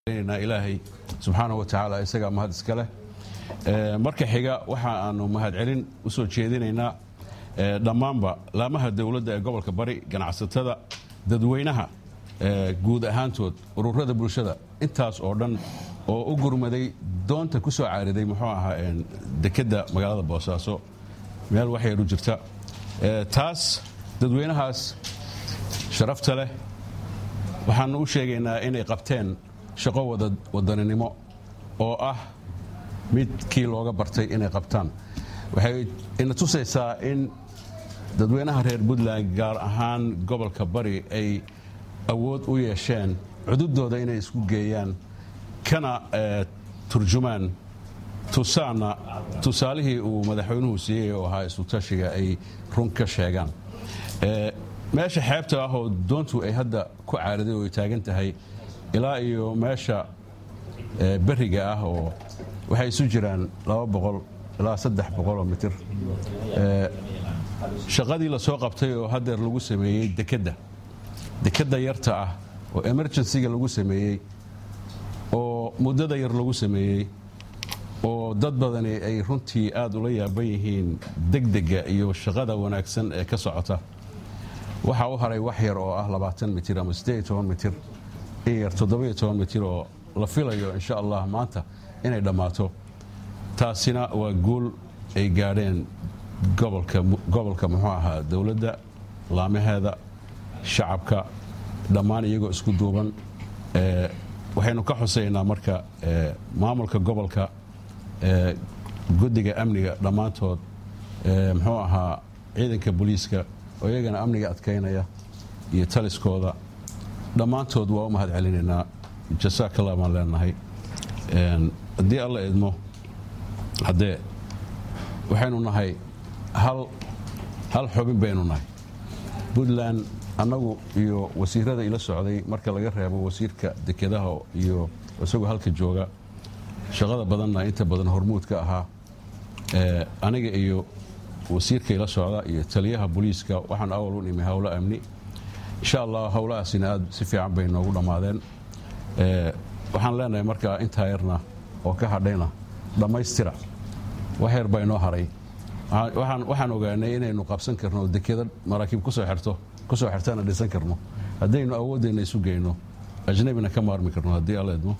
ilaahay subxaana wa tacaala isagaa mahad iska leh marka xiga waxa aanu mahadcelin u soo jeedinaynaa dhammaanba laamaha dowladda ee gobolka bari ganacsatada dadweynaha guud ahaantood ururada bulshada intaas oo dhan oo u gurmaday doonta ku soo caariday muxuu ahaa dekedda magaalada boosaaso meel waxyaru jirta taas dadweynahaas sharafta leh waxaanu u sheegaynaa inay qabteen shaqo wadaninimo oo ah midkii looga bartay inay qabtaan waxay ina tusaysaa in dadweynaha reer puntland gaar ahaan gobolka bari ay awood u yeesheen cududooda inay isku geeyaan kana turjumaan tusaana tusaalihii uu madaxweynuhu siiyey oo ahaa isu-tashiga ay run ka sheegaan meesha xeebta ah oo doontu ay hadda ku caariday oo ay taagan tahay ilaa iyo meesha beriga ah oo waxay isu jiraan ilaa oo mitir shaqadii la soo qabtay oo hadeer lagu sameeyey dekedda dekedda yarta ah oo emergencyga lagu sameeyey oo muddada yar lagu sameeyey oo dad badani ay runtii aad ula yaaban yihiin degdega iyo shaqada wanaagsan ee ka socota waxaa u haray wax yar oo ah mitir ama mitir in yar mitir oo la filayo insha allah maanta inay dhammaato taasina waa guul ay gaadheen gobolka muxuu ahaa dowladda laamaheeda shacabka dhammaan iyagoo isku duuban waxaynu ka xusaynaa marka maamulka gobolka guddiga amniga dhammaantood muxuu ahaa ciidanka booliiska oo iyagana amniga adkaynaya iyo taliskooda dhammaantood waa u mahad celinaynaa jasaakalla baan leenahay haddii alla idmo haddee waxaynu nahay hal xubin baynu nahay puntland annagu iyo wasiirada ila socday marka laga reebo wasiirka dekedaha iyo isagoo halka jooga shaqada badanna inta badan hormuudka ahaa aniga iyo wasiirka ila socda iyo taliyaha booliiska waxaan awal u nimi howlo amni insha allah howlahaasina aad si fiican bay noogu dhammaadeen waxaan leenahay markaa intaa yarna oo ka hadhayna dhammaystira wax yar baa inoo haray waxaan ogaanay inaynu qabsan karno dekeda maraakiib kusoo xirto kusoo xirtana dhisan karno haddaynu awoodeenna isu geyno ajnabina ka maarmi karno haddii alla idmo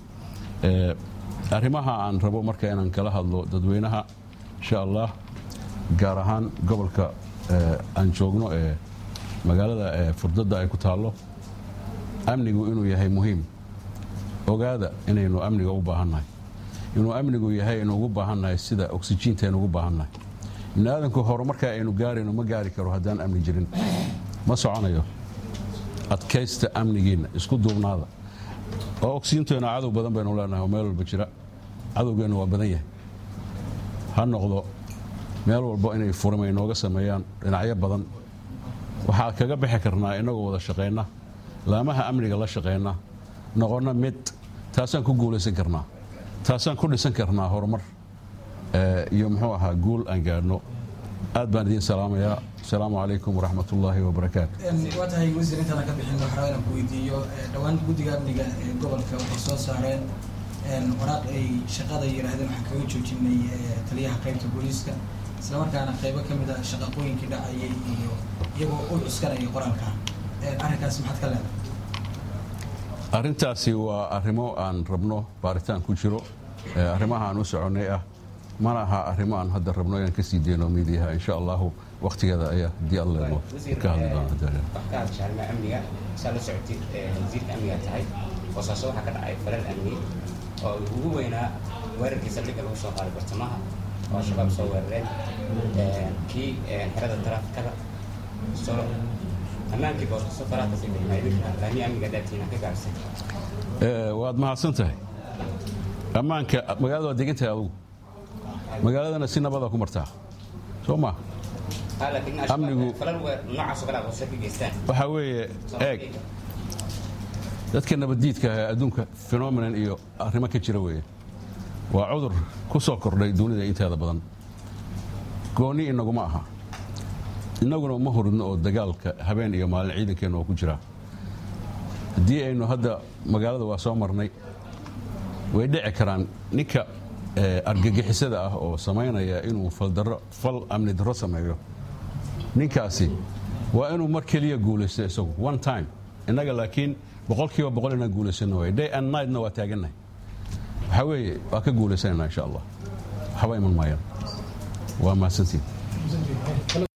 arrimaha aan rabo marka inaan kala hadlo dadweynaha insha allah gaar ahaan gobolka aan joogno ee magaalada furdadda ay ku taallo amnigu inuu yahay muhiim ogaada inaynu amniga u baahannahay inuu amnigu yahay inu ugu baahannahay sida oksijiinta aynu ugu baahannahay ibni aadanku horumarka aynu gaarayno ma gaari karo haddaan amni jirin ma soconayo adkaysta amnigiinna isku duubnaada oo oksijiinteena cadow badan baynu leenahay oo meel walba jira cadowgeennu waa badan yahay ha noqdo meel walbo inay furima inooga sameeyaan dhinacyo badan waxaa kaga bixi karnaa inagoo wada shaqayna laamaha amniga la shaqayna noqonna mid taasaan ku guulaysan karnaa taasaan ku dhisan karnaa horumar iyo muxuu ahaa guul aan gaadhno aad baan idiin salaamayaa asalaamu calaykum waraxmat ullaahi wabarakaatu waa tahay wasiir intaana ka bixin waxaa inaan ku weydiiyo dhowaan guddiga amniga ee gobolka waxay soo saareen waraaq ay shaqada yidhaahdeen waxaan kaga joojinay taliyaha qaybta booliiska isla markaana qaybo ka mid a shaqaqooyinkii dhacayay iyo iyagoo u cuskanaya qoraalka arrinkaas maxaad ka leedahay arrintaasi waa arrimo aan rabno baaritaan ku jiro arrimaha aan u soconnay ah mana aha arrimo aan hadda rabno inaan ka sii deyno miidiyaha insha allahu wakhtigeeda ayaa haddii alleemo ka hadli doona ka hadasha arrimaha amniga saa la socotid wasiirka amniga tahay boosaaso waxaa ka dhacay falal amni oo ugu weynaa weerarkii saldhigga lagu soo qaaday bartamaha oo shabaab soo weerareen kii xerada taraafikada soo ammaankii boosaaso faraha kasii bixinaa idinka laamiya amniga daatiina ka gaarsan waad mahadsan tahay ammaanka magaalada waa degan tahay adugu magaaladana si nabada ku martaa soo ma amnigu waxaa weeye eeg dadka nabaddiidka ah ee adduunka phenomenon iyo arrimo ka jira weeye waa cudur ku soo kordhay dunida inteeda badan goonni inaguma aha innaguna uma huridno oo dagaalka habeen iyo maalin ciidankeenna oo ku jira haddii aynu hadda magaalada waa soo marnay way dhici karaan ninka argagixisada ah oo samaynaya inuu faldaro fal amni darro sameeyo ninkaasi waa inuu mar keliya guulaysto isagu one time innaga laakiin boqolkiiba boqol inaan guulaysano way day and nightna waa taagannahay waxaa weeye waa ka guulaysanayna insha allah waxba iman maayaan waa mahadsantiin